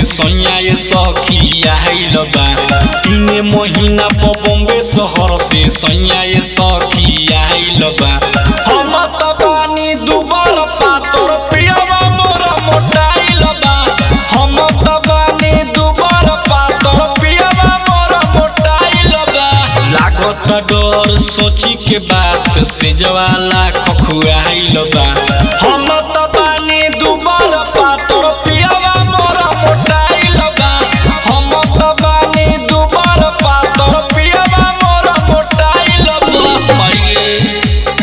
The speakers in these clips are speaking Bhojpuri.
सैया ये सखी आइल बा तीने महीना पर बॉम्बे शहर से सैया ये सखी आइल बा हम त बानी दुबर पातर पियवा मोर मोटाइल बा हम त बानी दुबर पातर पियवा मोर मोटाइल बा लागत डर सोची के बात से जवाला खखुआइल बा हम त बानी दुबर पातर पियवा मोर मोटाइल बा हम त बानी दुबर पातर पियवा मोर मोटाइल बा माये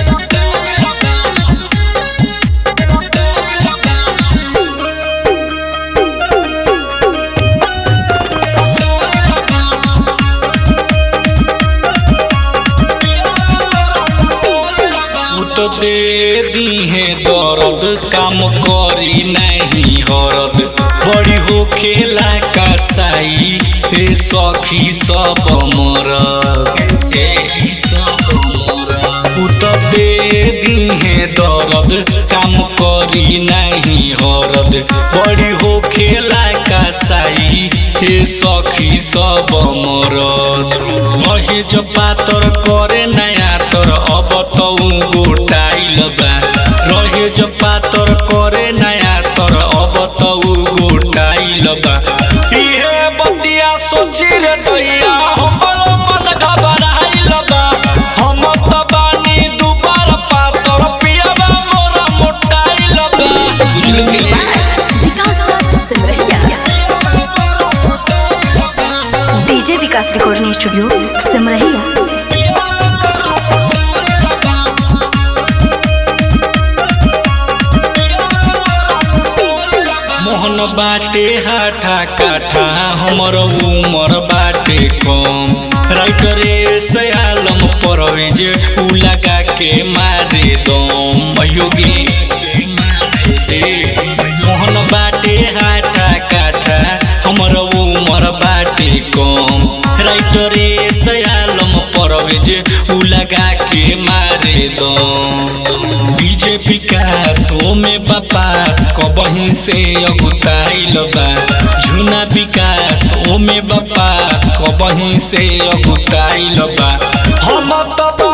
छूट दे दीहे दर्द काम करी नहीं हरद बड़ी हो खेला कसाई ए सखी सब मरद उत दे दीहे दर्द काम करी नहीं हरद बड़ी हो खेला कसाई ए सखी सब मरद रहे जो पातर करे नया तर अब तो गोटाइल बा रहे जो पातर करे नया तर अब तो गोटाइल बा इहे बतिया सोची रे दैया हमरो मन घबराइल बा हम त बानी दुबार पातर पियबा मोर मोटाइल बा बुझल के Vikas Simrahiya DJ Vikas recording studio Simrahiya Mohan बाटे हाठा काठा हमर उमर बाटे कम राइटरे सयालम परवेज उ लगा के मारे दम योगी मोहन बाटे हाठा काठा हमर उमर बाटे कम राइटरे सयालम परवेज उ लगा के मारे दम डीजे विकास ओमे बपास कबही से अगुताइल बा झुना विकास ओमे बपास कबही से अगुताइल बा हम त